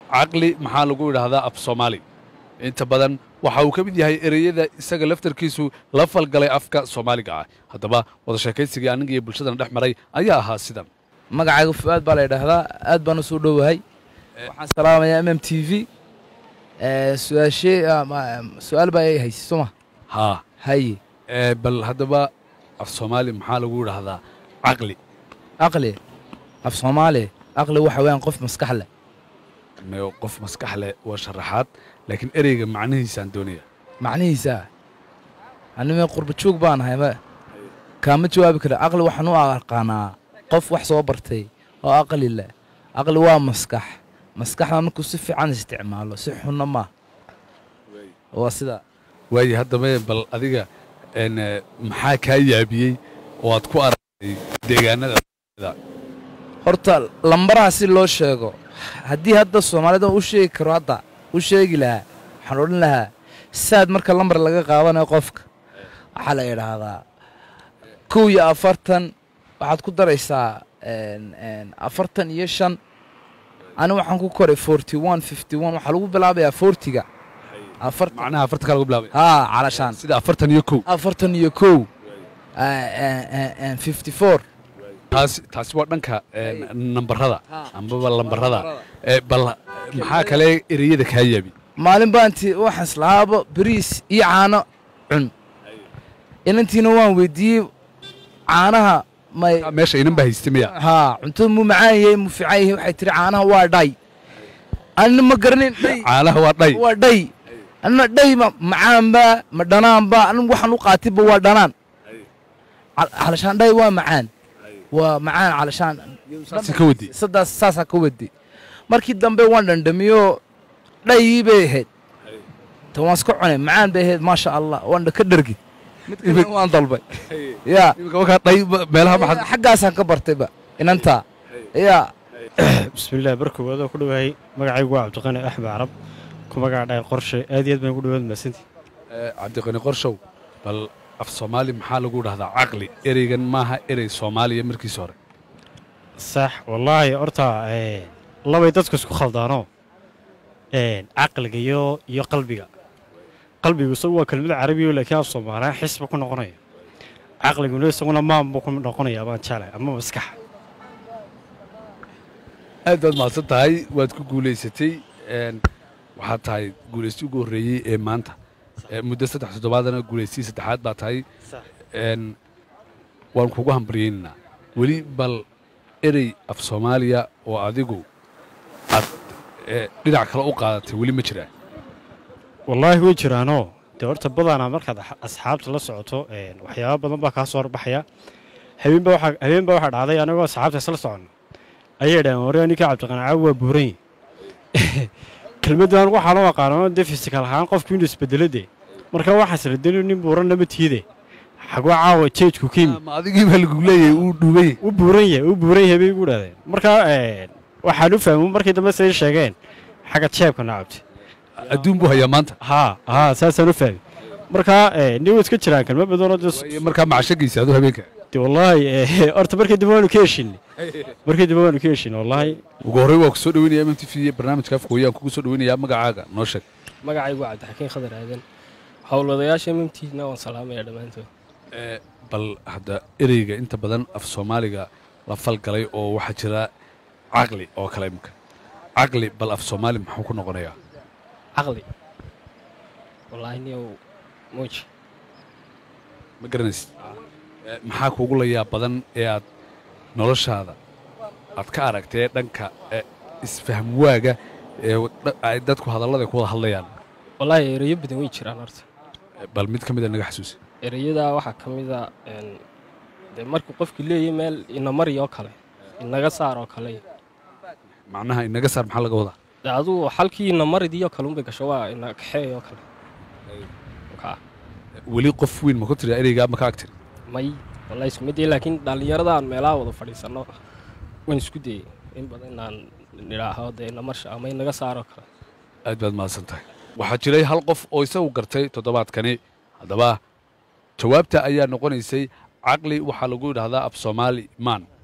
caqli maxaa lagu idhaahdaa af soomaali inta badan waxa uu ka mid yahay ereyada isaga laftarkiisu la falgalay afka soomaaliga ah haddaba wada sheekaysigii aniga iyo bulshadana dhex maray ayaa ahaa sidan magacayga fu'aad baa la yidhaahdaa aad baan u soo dhowahay waxaan salaamayaa m m t v su-aashee su-aal baa ay haysay soo ma haa haye ee, bal haddaba af soomaali maxaa lagu idhaahdaa caqli aqli af soomaali aqli waxa weeyaan qof maskax leh me qof maskax leh waa sharaxaad laakiin ereyga macnihiisaan doonaya macnihiisa anime qurba joog baan ahay ma kaama jawaabi kara aqli waxaan u aqaanaa qof wax soo bartay oo aqli leh aqli waa maskax maskaxda markuu si fiican isticmaalo si xunna maaha waa sidaa waaye haddaba bal adiga een, ee, maxaa kaa yaabiyey oo aad ku aragtay deegaanada horta lambaraha si loo sheego haddii hadda soomaalida u sheegi karo hadda u sheegi lahaa waxaan odhan lahaa saad marka lambar laga qaadanayo qofka waxaa la idhaahdaa kow iyo afartan waxaad ku daraysaa een, een, afartan iyo shan ani waxaan ku koray forty one fifty one waxaa lagu bilaabayaa fortiga afartan macnaha afartan kaa lagu bilaabay haa calashaan sida afartan iyo kow afartan iyo kow fifty four taasi taasi waa dhanka een, nambarada Ha. ambaba lambarada Lambarada. ee, bal maxaa kale ereyada kaa yaabi maalin baanti waxaan islahaaba bariis iyo caano cun inantiina waan weydiiyey caanaha may meesha inan baa haystay miya haa cuntada muu macaan yahay muu fiican yahay waxay tiri caanaha waa dhay anina ma garanin dhay caalaha waa dhay waa dhay anina dhay ma macaanba ma dhanaanba anigu waxaan u qaatayba waa dhanaan Cal- calashaan dhay waa macaan waa macaan calashaan saasi ka wadi sadaas saasaa ka wadi markii dambe waan dhandhamiyo dhayii bay ahayd ta waan iska cunay macaan bay ahayd maasha allah waan ka dhergi mid kale waan dalbay yaa iminka markaa dhay ba- meelaha maxaad xaggaasaan ka bartayba inantaa yaa bismillaah bar koowaad oo ku dhowahay magacaygu waa cabdiqani axmed carab ku magaca dhahay qorshe aad iyo aad baan ku dhowaad mahadsantii Ee, cabdiqani qorshow bal af soomaali maxaa lagu dhahdaa caqli ereygan maaha erey soomaaliya markiisa hore sax wallaahi horta ee, labay dadku isku khaldaanoo ee, caqliga iyo iyo qalbiga qalbigu isagu waa kelmad carabiyo laakiin af soomaaliya xisba ku noqonaya caqliguna isaguna maan buu ku noqonaya baan jeclay ama maskaxa aad baad mahadsan tahay waad ku guulaysatay een, waxaad tahay guulaystii ugu horreeyey ee maanta Ee, muddo saddex toddobaadana guulaystii saddexaad baa tahay een, waan kugu hambaryaynaynaa weli bal erey af soomaaliya oo adigu aad ee, dhinac kale u qaadatay weli ma jiraa wallaahi way jiraanoo dee horta badanaa markaad ax- asxaabta la socoto een, waxyaaba badan baa kaa soo horbaxaya habeenba waxaa habeenba waxaa dhacday anagoo asxaabta isla socono ayay dhaheen waree ninka cabdiqanacaawi waa buuran yahay kelmaddan waxaa loo aqaano dee fisikal ahaan qofku inuu isbedelo dee marka waxaa isla deni nin buuran nama tiide xagwa caawa jeejku ka yimi ma adigii baa lagu leeyahay uu dhuubay u buuran yahay u buuran yahay bay igu dhahdeen marka een, waxaan u fahmo markii dambe say sheegeen xagga jeebka nacabti adduun buu hayaa maanta haa haa saasaan u fahmi marka ee, nin way iska jiraan kelma badanoo dee Waayo markaa macshagiisa aduu habeenka dee wallaahi ee, horta markii dambe waanu ka heshinay markii dambe waanu ka heshinay wallaahi ugu horrey waa ku soo dhaweynaya m m t v barnaamijka afka weyaan kugu soo dhaweynayaa magacaaga noo sheeg magacaygu waa cabdixakiin khadar aadan howlwadayaasha mmtna waan salaamaya dhammaantood Ee, bal hadda ereyga inta badan af soomaaliga la falgalay oo waxaa jira caqli oo kale imika caqli bal af soomaali muxuu ku noqonayaa caqli wallaahi niyow muuji ma garanaysid Ee, maxaa kuugu layaa badan ee aad noloshaada aad ka aragtee dhanka ee, isfahmwaaga ee dha- ay dadku hadallada ku wada hadlayaan wallaahi ereyo badan way jiraan horta Ee, bal mid ka mida naga xasuusi ereyada waxaa ka mid a een, dee markuu qofki leeyahay meel inamari oo kale inaga saar oo kale macnaha inaga saar maxaa laga wadaa dee adugu xalkii inamaridii oo kale unbay gasho waa ina kaxeey oo kale Kaa. weli qof weyn ma ku tiri ereygaa ma ka agtir may wallahi isku mid yahay, laakiin dhallinyarada aan meelaha wada fadhiisanno waan isku dayey in badan inaan nidhaaho dee inamarsha ama inaga saar oo kale aad baad mahadsan tahay waxaa jiray hal qof oo isagu gartay toddobaadkani haddaba jawaabta ayaa noqonaysay caqli waxaa lagu yidhaahdaa af soomaali maan